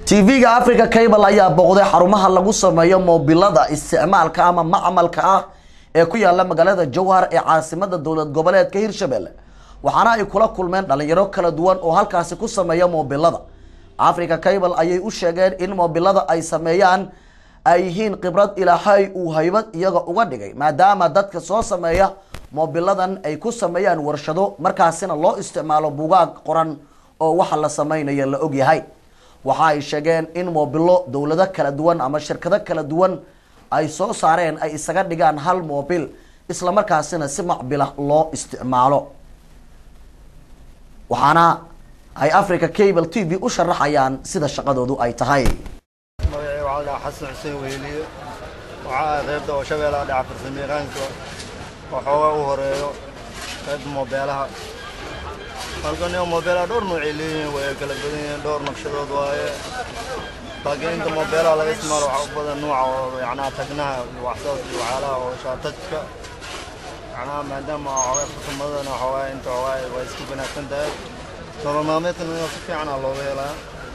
tv-ga africa cable ayaa booqday xarumaha lagu sameeyo moobilada isticmaalka ama macmalka ah ee ku yaala magaalada jowhar ee caasimada dowlad goboleedka hirshabelle waxaana ay kula kulmeen dhalinyaro kala duwan oo halkaasi ku sameeya moobilada africa cable ayay u sheegeen in moobilada ay sameeyaan ay yihiin khibrad ilaahay uu haybad iyaga uga dhigay maadaama dadka soo sameeya moobiladan ay ku sameeyaan warshado markaasina loo isticmaalo bugaag qoran oo waxa la sameynaya la ogyahay waxa ay sheegeen in moobilo dowlado kala duwan ama shirkado kala duwan ay soo saareen ay isaga dhigaan hal moobil isla markaasina si macbila loo isticmaalo waxaana ay africa cable t v u sharaxayaan sida shaqadoodu ay tahay magacii waxaa la dhahaa xasan xuseen weyliye waxaa ah qaybta oo shabeellaha dhaca farsamayaqaanka oo xoogaa u horeeyo qaybta moobeelaha halkan iyo moobeelaha dhowr noocay leeyihiin way kala badan yihiin dhowr naqshadood waaye laakiin inta moobeelaha laga isticmaalo waxaa u badan nuuca oo yacnaha tagnaha iyo waxsaas iyo waxyaalaha oo shaatajka yacnaha maadaama xoogaa farsamadana xoogaa inta xoogaa way isku wanaagsan tahay nolol maalmeedkan si fiican aa looga helaa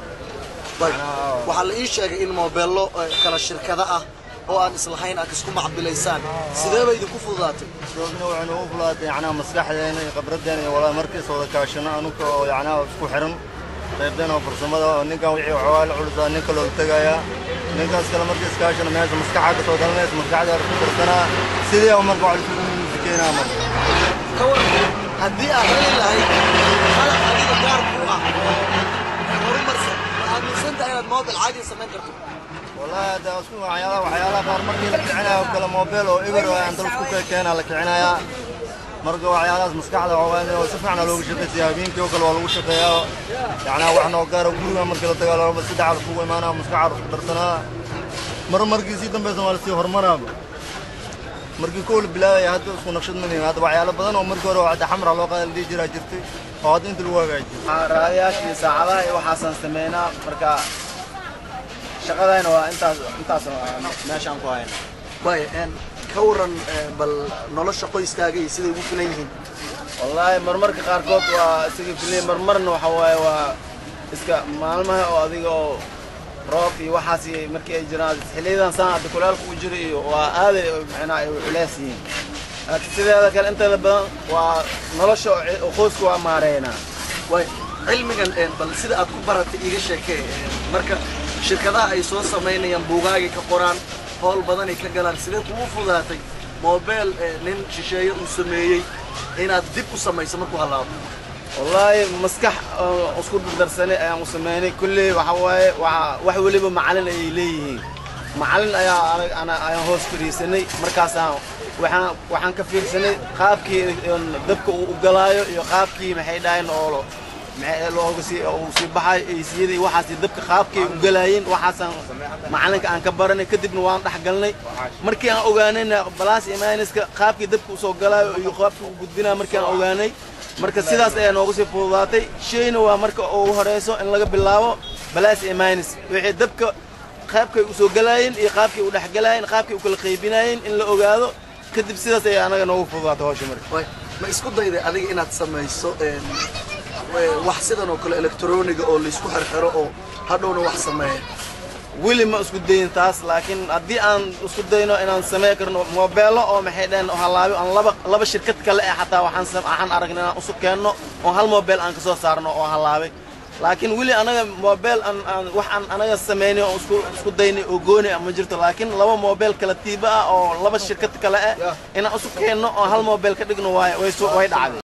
waxaa la ii sheegay in moobeello kala shirkado ah oo aan islahayn aad isku macbilaysaan sidee bay idinku fududaatay doodna waxaynu u fulaatay yacnaha maskaxdeena iyo khibraddeena iyo walaa markiis wada kaashano anuga oo yacnaha isku xiran qaybteena oo farsamada oo ninkan wixii waxoogaa la culusaa nin kaloo la tegayaa ninkaas kale markiis kaashano meesha maskaxaa ka soo dhalanaysa maskaxda ku darsanaa sidii oo marka wax isugu musikeenaa marka ka waran haddii aad heli lahayd qalab adiga gaar ku ah oo horumarsan ma aaminsan tahay inaad moobil caadi samayn karto والله هذا اسمه waxyaalaha waxyaalaha qaar markii la kicinayo kala mobile oo eber oo aan dalku ka keenaa la kicinaya marka waxyaalahaas maskaxda waa oo si fiican loogu shaqeeyaa habeenkii oo kale waa lagu shaqeeyaa yacnaa wax noo gaaro guriga markii la tagaa laba saddex alf ugu imaanaa maskaxda isku darsanaa mar markii sii dambaysa waa lasii horumaraaba markii kowl bilaabaya hadda isku naqshad madayn hadda waxyaalo badan oo markii hore hadda xamra loo qaada la dhihi jiraa jirtay oo hadda inta lagu hagaajiyo raadayaashii saacadaha iyo waxaasaan sameynaa marka shaqadayna waa intaas intaas meeshaan ku hayna waay ka waran bal nolosha qoyskaaga iyo siday ugu filan yihiin wallaahi marmarka qaarkood waa isaga filay marmarna waxa waaye waa iska maalmaha oo adiga oo roob iyo waxaas iyo markii ay jiraan xilliyadan saan hadda kulaalka u jiro iyo waa aaday macnaa ay culeys yihiin laakiin sideeda kale inteeda badan waa nolosha oo qoyska waa maareynaa waay cilmigan bal sida aad ku baratay iiga sheekee marka shirkadaha ay soo samaynayaan buugaagay ka qoraan howl badanay ka galaan sidee kugu fudaatay moobeel nin shisheeye uu sameeyey inaad dib u samayso markuu hallaabo wallaahi maskax isku dardarsanay ayaan u sameynay kulley waxa waaye waa wax weliba macalin ayay leeyihiin macalin ayaa anag ana ayaan hoos fadhiisanay markaasaan waxaan waxaan ka fiirsanay qaabkii dabka uu u galaayo iyo qaabkii maxay dhahayn oo looga sii uu sii baxay eysiyadii waxaasi dabka qaabkay u galaayeen waxaasaan macalinka aan ka baranay kadibna waan dhex galnay markii aan ogaanayna balaas iyo mayniska qaabkii dabka usoo galaayo iyo qaabkii u gudbinaa markii aan ogaanay marka sidaas ayaa nooga sii fududaatay shayna waa marka ugu horeyso in laga bilaabo balaas iyo maynis wixii dabka qaabkay usoo galaayeen iyo qaabkay u dhex galaayeen qaabkay u kala qaybinaayeen in la ogaado kadib sidaas ayaa anaga noogu fududaatay hawsha marka ma isku dayday adiga inaad samayso wax sidan oo kale electroniga oo laysku xirxiro oo hadhowna wax sameeya weli ma isku dayin taas laakiin haddii aan isku dayno inaan samey karno moobeelo oo maxay dhaheen halaabi aan laba laba shirkad kale eh xataa waxaan waxaan aragnay inaan usu keenno oo hal moobeel aan kasoo saarno oo halaabay laakiin weli anaga moobeel aan aan wax aan anaga sameynay oo isku isku daynay oo goonay ma jirto laakiin laba moobeel kala tiiba ah oo laba shirkad kale ah inaan isu keenno oo hal moobeel ka dhigno waay way way dhacday